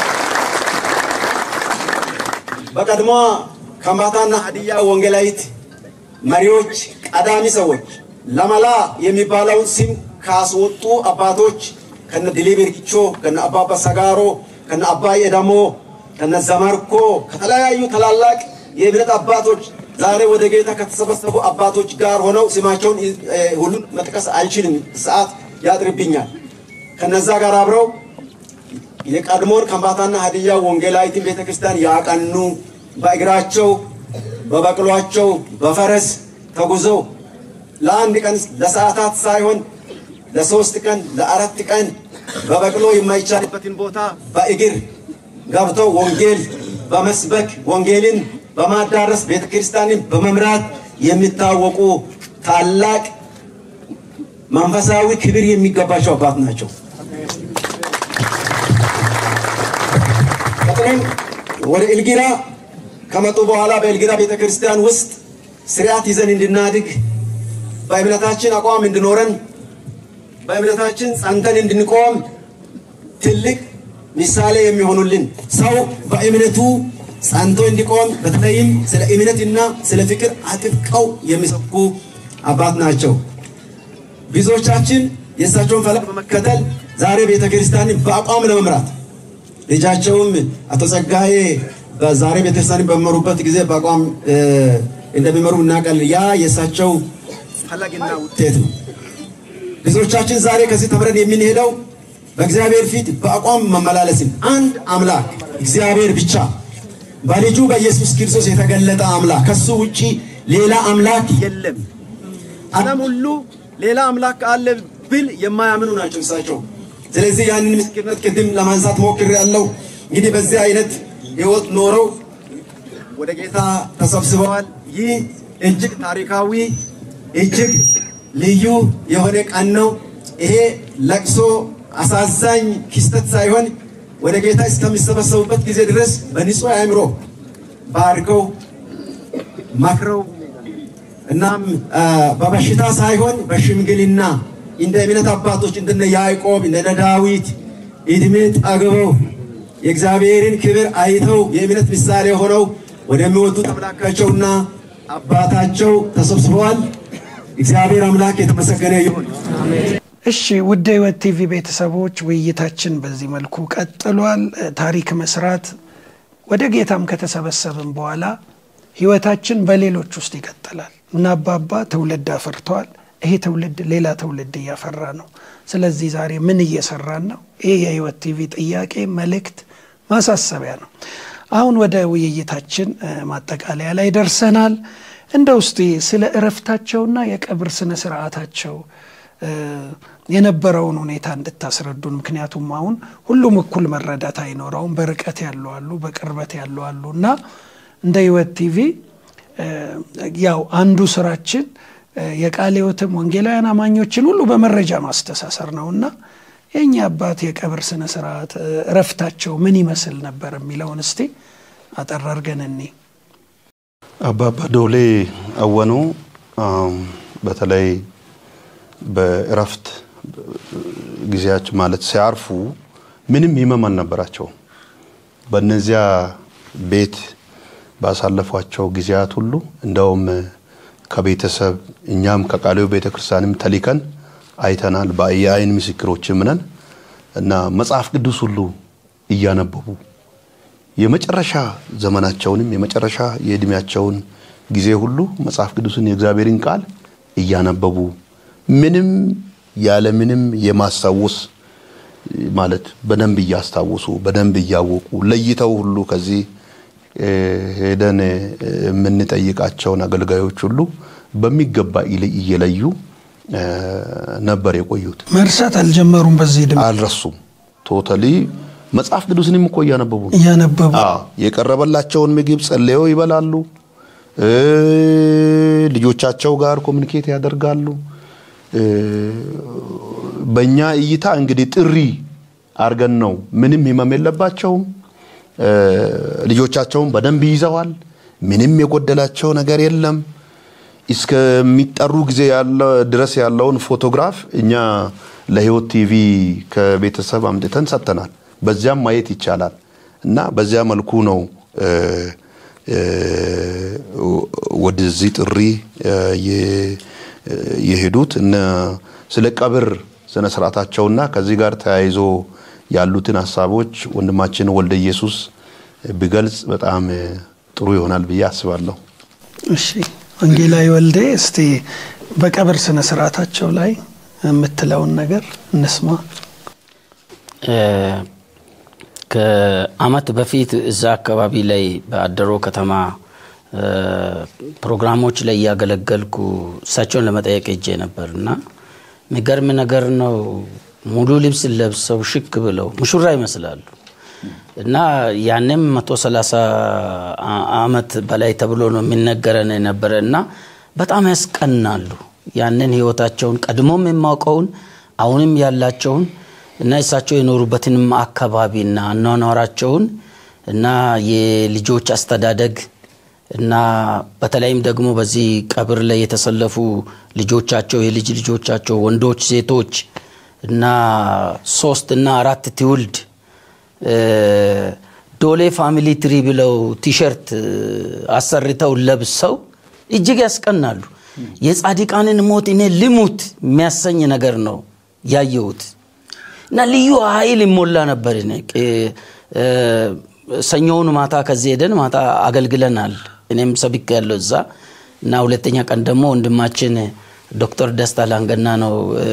በቀድሞ ከምባታና ሀዲያ ወንጌላዊት መሪዎች ቀዳሚ ሰዎች ለመላ የሚባለውን ስም ካስወጡ አባቶች ከነ ድሊብ ርግቾ ከነ አባባ ሰጋሮ ከነ አባይ ኤዳሞ ከነ ዘመርኮ ከተለያዩ ታላላቅ የእምነት አባቶች ዛሬ ወደ ጌታ ከተሰበሰቡ አባቶች ጋር ሆነው ስማቸውን ሁሉን መጥቀስ አልችልም፣ ሰዓት ያጥርብኛል። ከነዛ ጋር አብረው የቀድሞውን ከምባታና ሀዲያ ወንጌላዊትን ቤተክርስቲያን ያቀኑ በእግራቸው በበቅሏቸው በፈረስ ተጉዘው ለአንድ ቀን ለሰዓታት ሳይሆን ለሶስት ቀን ለአራት ቀን በበቅሎ የማይቻልበትን ቦታ በእግር ገብተው ወንጌል በመስበክ ወንጌልን በማዳረስ ቤተክርስቲያንን በመምራት የሚታወቁ ታላቅ መንፈሳዊ ክብር የሚገባቸው አባት ናቸው። ቀጥሎም ወደ ኤልጊራ ከመጡ በኋላ በኤልጊራ ቤተክርስቲያን ውስጥ ስርዓት ይዘን እንድናድግ በእምነታችን አቋም እንድኖረን በእምነታችን ጸንተን እንድንቆም ትልቅ ምሳሌ የሚሆኑልን ሰው በእምነቱ ጸንቶ እንዲቆም በተለይም ስለ እምነትና ስለ ፍቅር አጥብቀው የሚሰብኩ አባት ናቸው። ብዙዎቻችን የእሳቸውን ፈለግ በመከተል ዛሬ ቤተ ክርስቲያንን በአቋም ለመምራት ልጃቸውም አቶ ጸጋዬ በዛሬ ቤተክርስቲያንን በመሩበት ጊዜ በአቋም እንደሚመሩ እናውቃለን። ያ የእሳቸው ፈለግና ውጤት ነው። ብዙዎቻችን ዛሬ ከዚህ ተምረን የምንሄደው በእግዚአብሔር ፊት በአቋም መመላለስን አንድ አምላክ እግዚአብሔር ብቻ በልጁ በኢየሱስ ክርስቶስ የተገለጠ አምላክ ከሱ ውጪ ሌላ አምላክ የለም። ዓለም ሁሉ ሌላ አምላክ አለ ብል የማያምኑ ናቸው እሳቸው። ስለዚህ ያንን ምስክርነት ቅድም ለማንሳት ሞክሬያለሁ። እንግዲህ በዚህ አይነት ህይወት ኖረው ወደ ጌታ ተሰብስበዋል። ይህ እጅግ ታሪካዊ እጅግ ልዩ የሆነ ቀን ነው። ይሄ ለቅሶ አሳዛኝ ክስተት ሳይሆን ወደ ጌታ እስከሚሰበሰቡበት ጊዜ ድረስ በንጹህ አእምሮ ባርከው መክረው እናም በበሽታ ሳይሆን በሽምግልና እንደ እምነት አባቶች እንደነ ያዕቆብ እንደነ ዳዊት እድሜ ጠግበው የእግዚአብሔርን ክብር አይተው የእምነት ምሳሌ ሆነው ወደሚወዱት አምላካቸውና አባታቸው ተሰብስበዋል። እግዚአብሔር አምላክ የተመሰገነ ይሁን። እሺ ውድ ህይወት ቲቪ ቤተሰቦች ውይይታችን በዚህ መልኩ ቀጥሏል። ታሪክ መስራት ወደ ጌታም ከተሰበሰብን በኋላ ህይወታችን በሌሎች ውስጥ ይቀጥላል እና አባባ ትውልድ አፈርተዋል። ይሄ ትውልድ ሌላ ትውልድ እያፈራ ነው። ስለዚህ ዛሬ ምን እየሰራን ነው? ይህ የህይወት ቲቪ ጥያቄ፣ መልእክት፣ ማሳሰቢያ ነው። አሁን ወደ ውይይታችን ማጠቃለያ ላይ ደርሰናል። እንደ ውስጥ ስለ እረፍታቸውና የቀብር ስነ ስርዓታቸው የነበረውን ሁኔታ እንድታስረዱን። ምክንያቱም አሁን ሁሉም እኩል መረዳት አይኖረውም። በርቀት ያሉ አሉ፣ በቅርበት ያሉ አሉ እና እንደ ህይወት ቲቪ ያው አንዱ ስራችን የቃለ ሕይወትም ወንጌላውያን አማኞችን ሁሉ በመረጃ ማስተሳሰር ነው እና የእኛ አባት የቀብር ስነ ስርዓት እረፍታቸው ምን ይመስል ነበር የሚለውን እስቲ አጠር አድርገን እኔ አባባ ዶሌ አወኑ በተለይ በእረፍት ጊዜያቸው ማለት ሲያርፉ ምንም ህመም አልነበራቸውም። በእነዚያ ቤት ባሳለፏቸው ጊዜያት ሁሉ እንደውም ከቤተሰብ እኛም ከቃሊዮ ቤተ ክርስቲያንም ተሊከን አይተናል። የአይን ምስክሮችም ነን እና መጽሐፍ ቅዱስ ሁሉ እያነበቡ የመጨረሻ ዘመናቸውንም የመጨረሻ የእድሜያቸውን ጊዜ ሁሉ መጽሐፍ ቅዱስን የእግዚአብሔርን ቃል እያነበቡ ምንም ያለ ምንም የማስታወስ ማለት በደንብ እያስታወሱ በደንብ እያወቁ ለይተው ሁሉ ከዚህ ሄደን የምንጠይቃቸውን አገልጋዮች ሁሉ በሚገባ እየለዩ ነበር የቆዩት። መርሳት አልጀመሩም። በዚህ ድምፅ አልረሱም። ቶታሊ መጽሐፍ ቅዱስንም እኮ እያነበቡ ነው። እያነበቡ አዎ፣ የቀረበላቸውን ምግብ ጸልየው ይበላሉ። ልጆቻቸው ጋር ኮሚኒኬት ያደርጋሉ። በእኛ እይታ እንግዲህ ጥሪ አርገን ነው። ምንም ህመም የለባቸውም። ልጆቻቸውን በደንብ ይዘዋል። ምንም የጎደላቸው ነገር የለም። እስከሚጠሩ ጊዜ ድረስ ያለውን ፎቶግራፍ እኛ ለህይወት ቲቪ ከቤተሰብ አምጥተን ሰጥተናል። በዚያም ማየት ይቻላል እና በዚያ መልኩ ነው ወደዚህ ጥሪ የሄዱት። ስለ ቀብር ስነ ስርዓታቸውና ከዚህ ጋር ተያይዞ ያሉትን ሀሳቦች ወንድማችን ወልደ ኢየሱስ ቢገልጽ በጣም ጥሩ ይሆናል ብዬ አስባለሁ። እሺ ወንጌላዊ ወልዴ እስቲ በቀብር ስነ ስርዓታቸው ላይ የምትለውን ነገር እንስማ። ከአመት በፊት እዛ አካባቢ ላይ በአደሮ ከተማ ፕሮግራሞች ላይ እያገለገልኩ እሳቸውን ለመጠየቅ ሄጄ ነበር እና የሚገርም ነገር ነው። ሙሉ ልብስ ለብሰው ሽክ ብለው ሙሹራ ይመስላሉ እና ያንም መቶ ሰላሳ አመት በላይ ተብሎ ነው የሚነገረን የነበረ እና በጣም ያስቀናሉ። ያንን ህይወታቸውን ቀድሞም የማውቀውን አሁንም ያላቸውን እና እሳቸው የኖሩበትንም አካባቢና አኗኗራቸውን እና የልጆች አስተዳደግ እና በተለይም ደግሞ በዚህ ቀብር ላይ የተሰለፉ ልጆቻቸው የልጅ ልጆቻቸው ወንዶች፣ ሴቶች እና ሶስት እና አራት ትውልድ ዶሌ ፋሚሊ ትሪ ብለው ቲሸርት አሰርተው ለብሰው እጅግ ያስቀናሉ። የጻድቃንን ሞት እኔ ልሙት የሚያሰኝ ነገር ነው ያየሁት እና ልዩ ኃይል ይሞላ ነበር። እኔ ሰኞውን ማታ ከዚህ ሄደን ማታ አገልግለናል። እኔም ሰብክ ያለው እዛ እና ሁለተኛ ቀን ደግሞ ወንድማችን ዶክተር ደስታ ላንገና ነው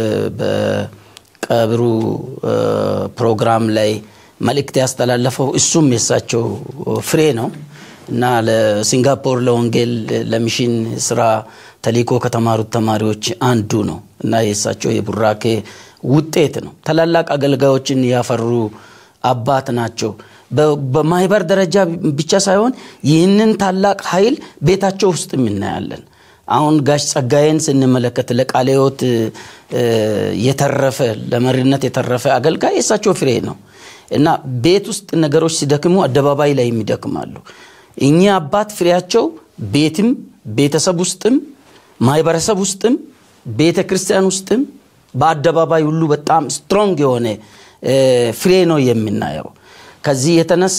በቀብሩ ፕሮግራም ላይ መልእክት ያስተላለፈው። እሱም የሳቸው ፍሬ ነው እና ለሲንጋፖር ለወንጌል ለሚሽን ስራ ተልእኮ ከተማሩት ተማሪዎች አንዱ ነው እና የእሳቸው የቡራኬ ውጤት ነው። ታላላቅ አገልጋዮችን ያፈሩ አባት ናቸው። በማህበር ደረጃ ብቻ ሳይሆን ይህንን ታላቅ ኃይል ቤታቸው ውስጥ እናያለን። አሁን ጋሽ ጸጋዬን ስንመለከት ለቃለ ሕይወት የተረፈ ለመሪነት የተረፈ አገልጋይ የእሳቸው ፍሬ ነው እና ቤት ውስጥ ነገሮች ሲደክሙ አደባባይ ላይ ይደክማሉ። እኚህ አባት ፍሬያቸው ቤትም ቤተሰብ ውስጥም ማህበረሰብ ውስጥም ቤተ ክርስቲያን ውስጥም በአደባባይ ሁሉ በጣም ስትሮንግ የሆነ ፍሬ ነው የምናየው። ከዚህ የተነሳ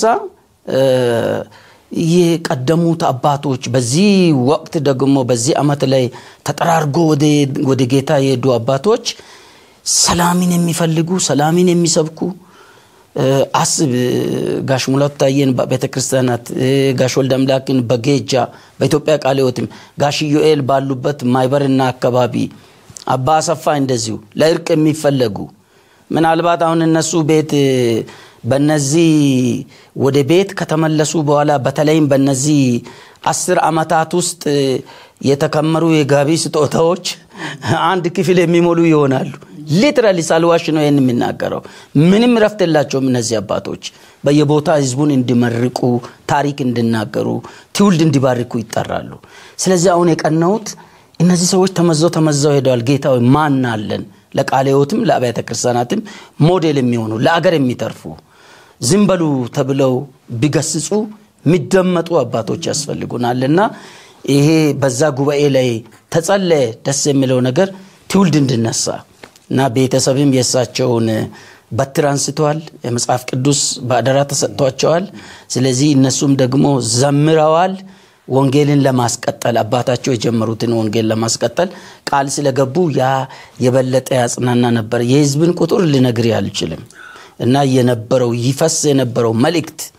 የቀደሙት አባቶች በዚህ ወቅት ደግሞ በዚህ ዓመት ላይ ተጠራርጎ ወደ ጌታ የሄዱ አባቶች ሰላምን የሚፈልጉ ሰላምን የሚሰብኩ አስብ ጋሽ ሙላቱ ታዬን በቤተ ክርስቲያናት ጋሽ ወልደ አምላክን በጌጃ በኢትዮጵያ ቃለ ሕይወትም ጋሽ ዮኤል ባሉበት ማይበርና አካባቢ አባ አሰፋ እንደዚሁ ለእርቅ የሚፈለጉ ምናልባት አሁን እነሱ ቤት በነዚህ ወደ ቤት ከተመለሱ በኋላ በተለይም በነዚህ አስር ዓመታት ውስጥ የተከመሩ የጋቢ ስጦታዎች አንድ ክፍል የሚሞሉ ይሆናሉ። ሊትራሊ ሳልዋሽ ነው ይህን የሚናገረው። ምንም ረፍት የላቸውም እነዚህ አባቶች በየቦታ ህዝቡን እንዲመርቁ፣ ታሪክ እንዲናገሩ፣ ትውልድ እንዲባርኩ ይጠራሉ። ስለዚህ አሁን የቀናሁት እነዚህ ሰዎች ተመዘው ተመዘው ሄደዋል። ጌታዊ ማን አለን? ለቃለ ሕይወትም ለአብያተ ክርስቲያናትም ሞዴል የሚሆኑ ለአገር የሚተርፉ ዝም በሉ ተብለው ቢገስጹ የሚደመጡ አባቶች ያስፈልጉናልና ይሄ በዛ ጉባኤ ላይ ተጸለየ። ደስ የሚለው ነገር ትውልድ እንድነሳ እና ቤተሰብም የእሳቸውን በትር አንስተዋል። የመጽሐፍ ቅዱስ በአደራ ተሰጥቷቸዋል። ስለዚህ እነሱም ደግሞ ዘምረዋል። ወንጌልን ለማስቀጠል አባታቸው የጀመሩትን ወንጌል ለማስቀጠል ቃል ስለገቡ ያ የበለጠ ያጽናና ነበር። የህዝብን ቁጥር ልነግር አልችልም እና የነበረው ይፈስ የነበረው መልእክት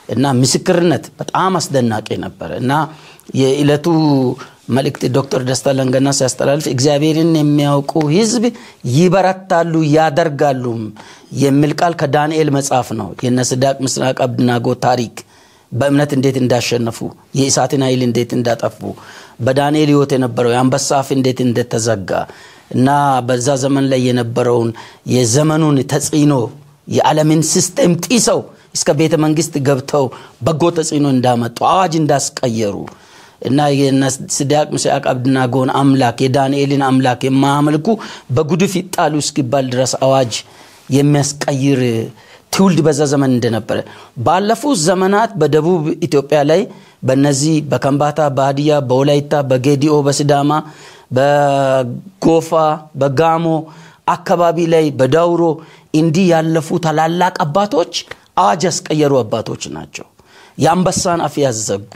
እና ምስክርነት በጣም አስደናቂ ነበር እና የዕለቱ መልእክት ዶክተር ደስታ ለንገና ሲያስተላልፍ እግዚአብሔርን የሚያውቁ ህዝብ ይበረታሉ ያደርጋሉም የሚል ቃል ከዳንኤል መጽሐፍ ነው። የነ ሲድራቅ ሚሳቅ አብደናጎ ታሪክ በእምነት እንዴት እንዳሸነፉ የእሳትን ኃይል እንዴት እንዳጠፉ በዳንኤል ህይወት የነበረው የአንበሳ አፍ እንዴት እንደተዘጋ እና በዛ ዘመን ላይ የነበረውን የዘመኑን ተጽዕኖ የዓለምን ሲስቴም ጢሰው እስከ ቤተ መንግስት ገብተው በጎ ተጽዕኖ እንዳመጡ አዋጅ እንዳስቀየሩ እና የሲድራቅ ሚሳቅ አብደናጎን አምላክ የዳንኤልን አምላክ የማያመልኩ በጉድፍ ይጣሉ እስኪባል ድረስ አዋጅ የሚያስቀይር ትውልድ በዛ ዘመን እንደነበረ ባለፉት ዘመናት በደቡብ ኢትዮጵያ ላይ በነዚህ በከምባታ፣ በሀዲያ፣ በወላይታ፣ በጌዲኦ፣ በሲዳማ፣ በጎፋ፣ በጋሞ አካባቢ ላይ በዳውሮ እንዲህ ያለፉ ታላላቅ አባቶች አዋጅ ያስቀየሩ አባቶች ናቸው። የአንበሳን አፍ ያዘጉ፣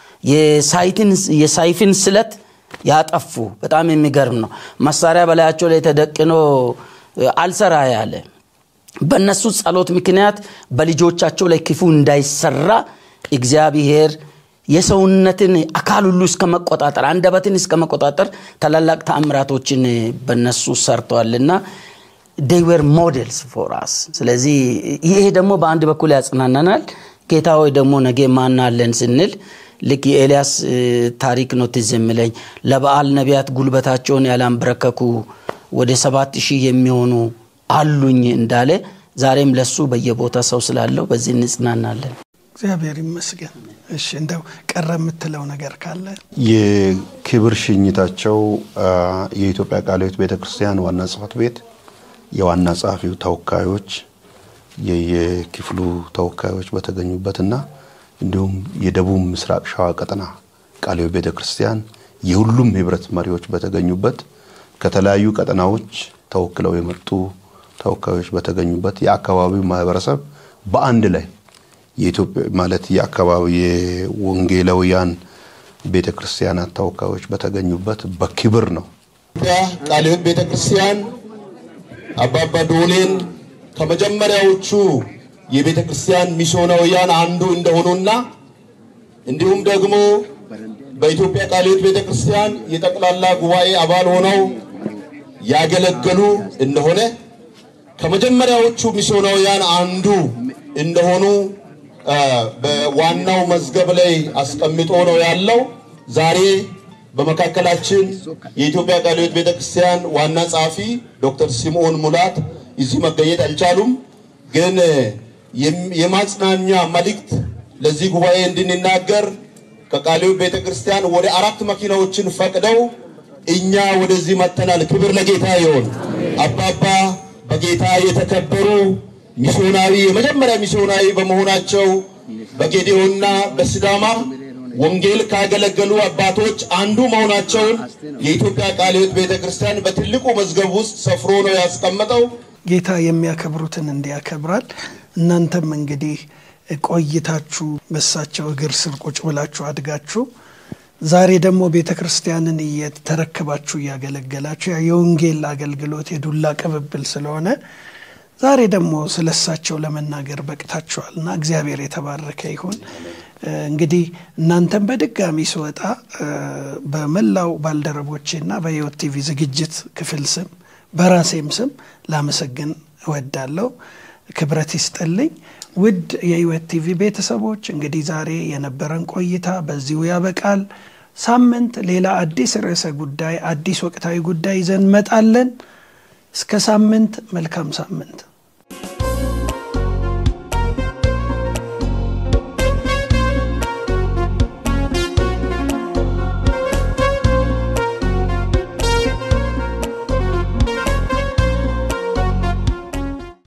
የሳይፍን ስለት ያጠፉ። በጣም የሚገርም ነው። መሳሪያ በላያቸው ላይ ተደቅኖ አልሰራ ያለ በእነሱ ጸሎት ምክንያት በልጆቻቸው ላይ ክፉ እንዳይሰራ እግዚአብሔር የሰውነትን አካል ሁሉ እስከ መቆጣጠር አንደበትን እስከ መቆጣጠር ታላላቅ ተአምራቶችን በነሱ ሰርተዋልና ዴይዌር ሞዴልስ ፎር አስ። ስለዚህ ይሄ ደግሞ በአንድ በኩል ያጽናናናል። ጌታ ሆይ ደግሞ ነገ ማናለን ስንል ልክ የኤልያስ ታሪክ ነው ትዝ የሚለኝ ለበዓል ነቢያት ጉልበታቸውን ያላንበረከኩ ወደ ሰባት ሺህ የሚሆኑ አሉኝ እንዳለ ዛሬም ለሱ በየቦታ ሰው ስላለው በዚህ እንጽናናለን። እግዚአብሔር ይመስገን። እሺ እንደው ቀረ የምትለው ነገር ካለ የክብር ሽኝታቸው የኢትዮጵያ ቃለ ሕይወት ቤተ ክርስቲያን ዋና ጽሕፈት ቤት የዋና ጸሐፊው ተወካዮች፣ የየክፍሉ ተወካዮች በተገኙበትና እንዲሁም የደቡብ ምስራቅ ሸዋ ቀጠና ቃለ ሕይወት ቤተ ክርስቲያን የሁሉም ህብረት መሪዎች በተገኙበት ከተለያዩ ቀጠናዎች ተወክለው የመጡ ተወካዮች በተገኙበት የአካባቢው ማህበረሰብ በአንድ ላይ የኢትዮጵያ ማለት የአካባቢ የወንጌላውያን ቤተ ክርስቲያናት ተወካዮች በተገኙበት በክብር ነው። ኢትዮጵያ ቃለ ሕይወት ቤተ ክርስቲያን አባባ ዶሌን ከመጀመሪያዎቹ የቤተ ክርስቲያን ሚስዮናውያን አንዱ እንደሆኑና እንዲሁም ደግሞ በኢትዮጵያ ቃለ ሕይወት ቤተ ክርስቲያን የጠቅላላ ጉባኤ አባል ሆነው ያገለገሉ እንደሆነ ከመጀመሪያዎቹ ሚስዮናውያን አንዱ እንደሆኑ በዋናው መዝገብ ላይ አስቀምጦ ነው ያለው። ዛሬ በመካከላችን የኢትዮጵያ ቃለ ሕይወት ቤተክርስቲያን ዋና ጸሐፊ ዶክተር ሲምዖን ሙላት እዚህ መገኘት አልቻሉም። ግን የማጽናኛ መልእክት ለዚህ ጉባኤ እንድንናገር ከቃለ ሕይወት ቤተክርስቲያን ወደ አራት መኪናዎችን ፈቅደው እኛ ወደዚህ መጥተናል። ክብር ለጌታ ይሁን። አባባ በጌታ የተከበሩ ሚስዮናዊ የመጀመሪያ ሚስዮናዊ በመሆናቸው በጌዴኦና በሲዳማ ወንጌል ካገለገሉ አባቶች አንዱ መሆናቸውን የኢትዮጵያ ቃለ ሕይወት ቤተ ክርስቲያን በትልቁ መዝገብ ውስጥ ሰፍሮ ነው ያስቀመጠው። ጌታ የሚያከብሩትን እንዲያከብራል። እናንተም እንግዲህ ቆይታችሁ በሳቸው እግር ስር ቁጭ ብላችሁ አድጋችሁ ዛሬ ደግሞ ቤተ ክርስቲያንን እየተረከባችሁ እያገለገላችሁ የወንጌል አገልግሎት የዱላ ቅብብል ስለሆነ ዛሬ ደግሞ ስለ እሳቸው ለመናገር በቅታችኋል እና እግዚአብሔር የተባረከ ይሁን። እንግዲህ እናንተም በድጋሚ ስወጣ በመላው ባልደረቦቼና በሕይወት ቲቪ ዝግጅት ክፍል ስም በራሴም ስም ላመሰግን እወዳለሁ። ክብረት ይስጥልኝ። ውድ የሕይወት ቲቪ ቤተሰቦች እንግዲህ ዛሬ የነበረን ቆይታ በዚሁ ያበቃል። ሳምንት ሌላ አዲስ ርዕሰ ጉዳይ፣ አዲስ ወቅታዊ ጉዳይ ይዘን እንመጣለን። እስከ ሳምንት መልካም ሳምንት